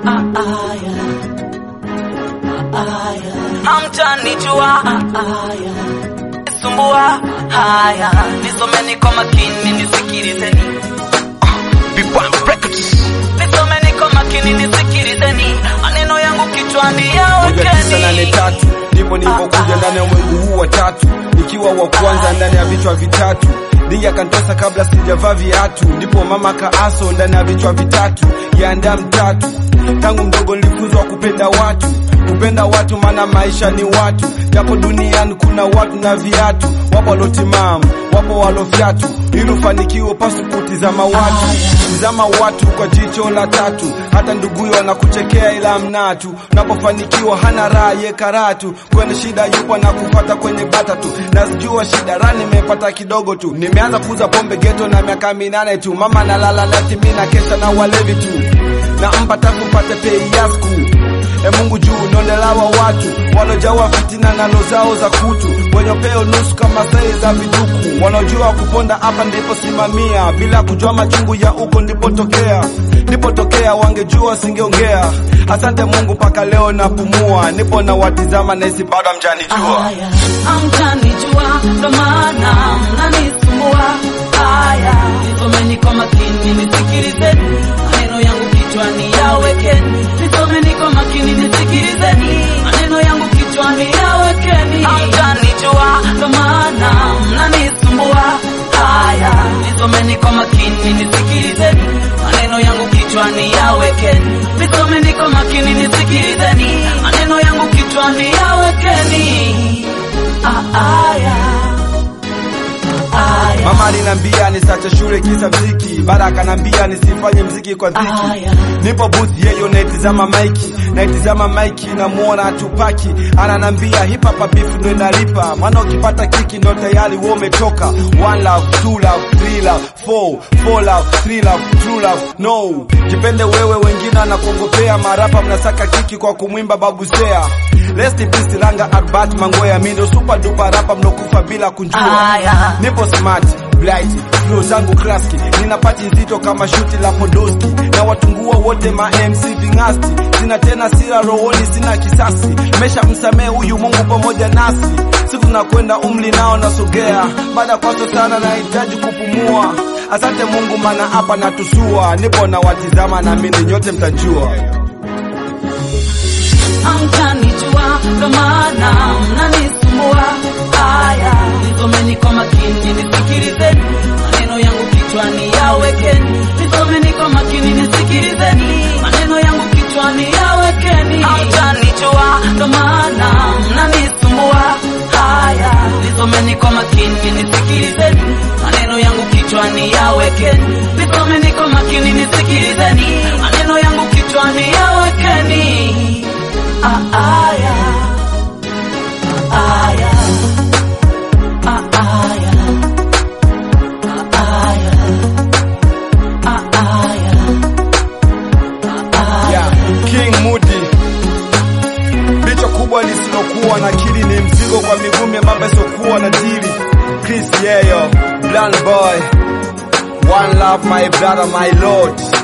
hamjanijua sumbua haya nisomeni kwa makini nisikilizeni nisomeni kwa makini nisikilizeni maneno yangu kichwani moja tisa nane yawekeni tatu ndipo nilipokuja ndani ya ulimwengu huu wa tatu nikiwa wa kwanza ndani ya vichwa vitatu Dija akanitosa kabla sijavaa viatu, ndipo mama kaaso ndani ya vichwa vitatu yaanda mtatu. Tangu mdogo nilifunzwa kupenda watu, kupenda watu maana maisha ni watu, japo duniani kuna watu na viatu. Wapo walotimamu, wapo walofyatu, ili ufanikiwe pasu kutizama watu, tizama watu kwa jicho la tatu. Hata nduguyo wanakuchekea ila mnatu, unapofanikiwa hana raha ye karatu, kwenye shida yupo na kufata kwenye bata tu, nazijua shida rani nimepata kidogo tu, nimeanza kuuza pombe geto na miaka minane tu, mama nalala lati mimi na kesha na walevi tu, na mpa tafu pate pei yasku E Mungu juu nondelawa watu walojawa fitina na roho zao za kutu, wenye peo nusu kama sai za viduku, wanaojua kuponda hapa ndipo simamia, bila kujua machungu ya huko ndipotokea, ndipotokea wangejua singeongea. Asante Mungu mpaka leo napumua, nipo na watizama na isi bado hamjanijua. Aya, hamjanijua ndo maana mnanisumbua. Aya, nisomeni kwa makini nisikilizeni, maneno yangu kichwani yawekeni. Nisomeni kwa makini nisikilizeni, maneno yangu kichwani yawekeni. Hamjanijua ndo maana mnanisumbua. Aya, nisomeni kwa makini nisikilizeni, maneno yangu kichwani yawekeni. Nisomeni kwa makini nisikilizeni, maneno yangu kichwani yawekeni. Ah, aya. Aya. Mama alinambia nisache shule kisa mziki, baada akanambia nisifanye mziki kwa dhiki. Aya. Nipo booth yeyo naitizama maiki, naitizama maiki namuona Tupaki ananambia hip hop beef ndo inalipa, maana ukipata kiki ndo tayari wewe umetoka. One love, two love, three love, four, four love, three love, true love, no. Jipende wewe, wengine anakuongopea, marapa mnasaka kiki kwa kumwimba babu Sea. Rest in peace Langa Albert Mangoya, mimi ndo super duper rapa mlokufa bila kunjua. Aya. Nipo smart, blight, flow zangu klaski, nina pati nzito kama shuti la Podoski, na watungua wote ma MC vingasti, sina tena sira rohoni, sina kisasi, mesha msamehe huyu Mungu pamoja nasi, siku nakwenda umri nao nasogea, baada kwaso sana nahitaji kupumua. Asante Mungu maana hapa natusua, nipo na watizama na mimi nyote mtajua. hamjanijua ndo maana mnanisumbua. Aya, nisomeni kwa makini nisikilizeni, maneno yangu kichwani yawekeni. Nisomeni kwa makini nisikilizeni, maneno yangu kichwani yawekeni. Hamjanijua ndo maana mnanisumbua. Haya, nisomeni kwa makini nisikilizeni, maneno yangu kichwani yawekeni. Nisomeni kwa makini nisikilizeni, maneno yangu kichwani yawekeni. Ah, aya. Ah, aya. Ah, aya. Ah, aya. Ah, aya. Ah, aya. Yeah, King Mudi bicho kubwa lisilokuwa na akili ni mzigo kwa miguu membamba isiokuwa na dili. Chris Yeyo, Bland Boy, One Love my brother my lord